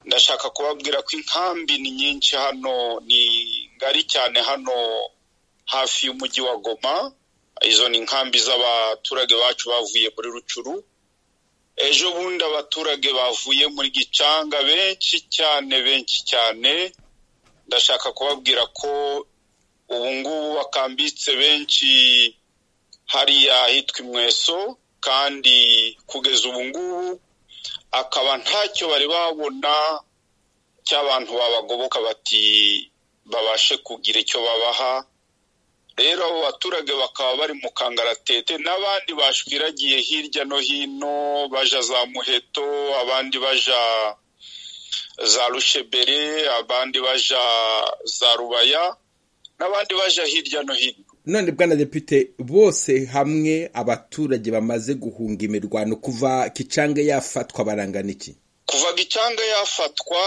ndashaka kubabwira ko inkambi ni nyinshi hano ni ngari cyane hano hafi y'umujyi wa goma izo ni inkambi z'abaturage bacu bavuye muri rucuru ejo bundi abaturage bavuye muri gicanga benshi cyane benshi cyane ndashaka kubabwira ko ubu ngubu bakambitse benshi hariya ahitwa imweso kandi kugeza ubu ngubu akaba ntacyo bari babona cy'abantu babagoboka bati babashe kugira icyo babaha rero abo baturage bakaba bari mu kangaratete n'abandi bashwiragiye hirya no hino baja za muheto abandi baja za rushebere abandi baja za rubaya n'abandi baja hirya no hino none bwana depite bose hamwe abaturage bamaze guhunga imirwano kuva gicanga yafatwa barangana iki kuva gicanga yafatwa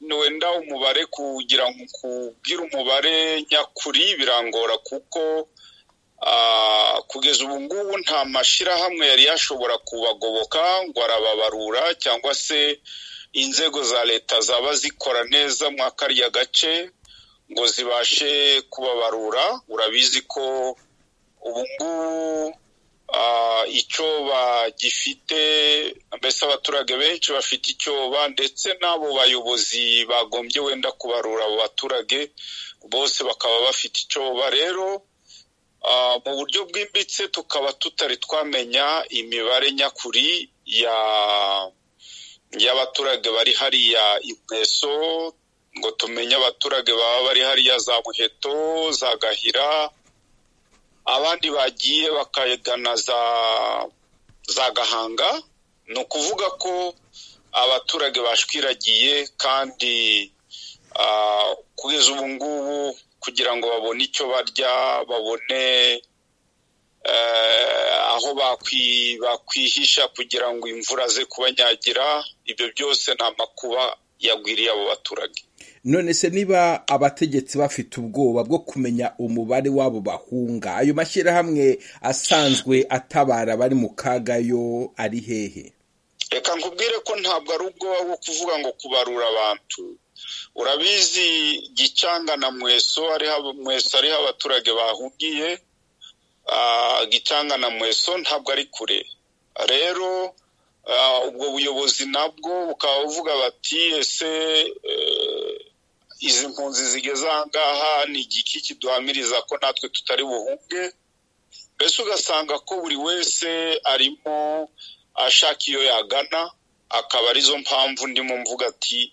ni wenda umubare kugira ngo kubwire umubare nyakuri birangora kuko kugeza ubu ngubu nta mashyirahamwe yari yashobora kubagoboka ngo arababarura cyangwa se inzego za leta zaba zikora neza mwa kariya gace ngo zibashe kubabarura urabizi ko ubu ngubu icyo bagifite mbese abaturage benshi bafite icyoba ndetse n'abo bayobozi bagombye wenda kubarura abo baturage bose bakaba bafite icyoba rero mu buryo bwimbitse tukaba tutari twamenya imibare nyakuri y'abaturage bari hariya impeso ngo tumenye abaturage baba bari hariya za muheto za gahira abandi bagiye bakagana za gahanga ni ukuvuga ko abaturage bashwiragiye kandi kugeza ubu ngubu kugira ngo babone icyo barya babone aho bakwihisha kugira ngo imvura ze kubanyagira ibyo byose ni amakuba yagwiriye abo baturage none se niba abategetsi bafite ubwoba bwo kumenya umubare wabo bahunga ayo mashyirahamwe asanzwe atabara bari mu kaga yo ari hehe reka nkubwire ko ntabwo ari ubwoba bwo kuvuga ngo kubarura abantu urabizi gicanga na mweso mweso ariho abaturage bahungiye gicanga na mweso ntabwo ari kure rero ubwo buyobozi nabwo bukaba buvuga bati ese izi mpunzi zigeze aha ngaha ni igiki kiduhamiriza ko natwe tutari buhunge mbese ugasanga ko buri wese arimo ashaka iyo yagana akaba arizo mpamvu ndimo mvuga ati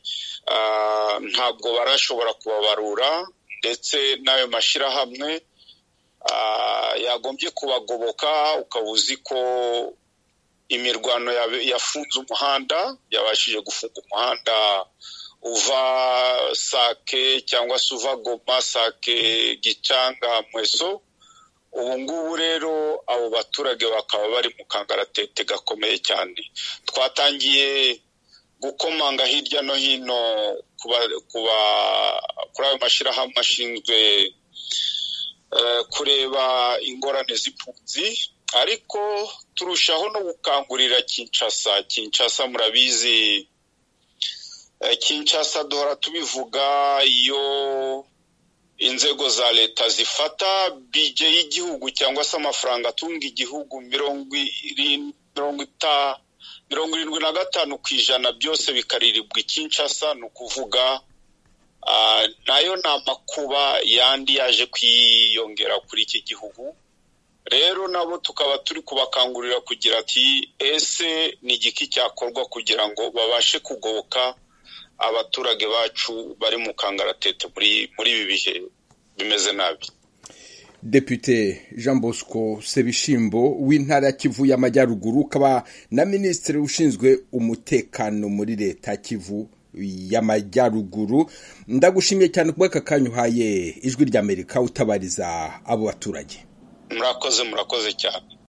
ntabwo barashobora kubabarura ndetse n'ayo mashyirahamwe yagombye kubagoboka ukaba uzi ko imirwano yafunze umuhanda yabashije gufunga umuhanda uva sake cyangwa se uva goma sake gicanga mweso ubu ngubu rero abo baturage bakaba bari mu kangaratete gakomeye cyane twatangiye gukomanga hirya no hino kuri ayo mashyirahamwe ashinzwe kureba ingorane z'impunzi ariko turushaho no gukangurira kinshasa kinshasa murabizi kinshasa duhora tubivuga iyo inzego za leta zifata bije y'igihugu cyangwa se amafaranga atunga igihugu mirongo irindwi na gatanu ku ijana byose bikaririrwa ikinshasa ni ukuvuga nayo ni amakuba yandi yaje kwiyongera kuri iki gihugu rero nabo tukaba turi kubakangurira kugira ati ese ni igiki cyakorwa kugira ngo babashe kugoboka abaturage bacu bari mu kangaratete muri ibi bihe bimeze nabi depute jean bosco sebishimbo w'intara ya kivu y'amajyaruguru ukaba na minisitiri ushinzwe umutekano muri leta kivu y'amajyaruguru ndagushimiye cyane kuba aka kanya uhaye ijwi ry'amerika utabariza abo baturage murakoze murakoze cyane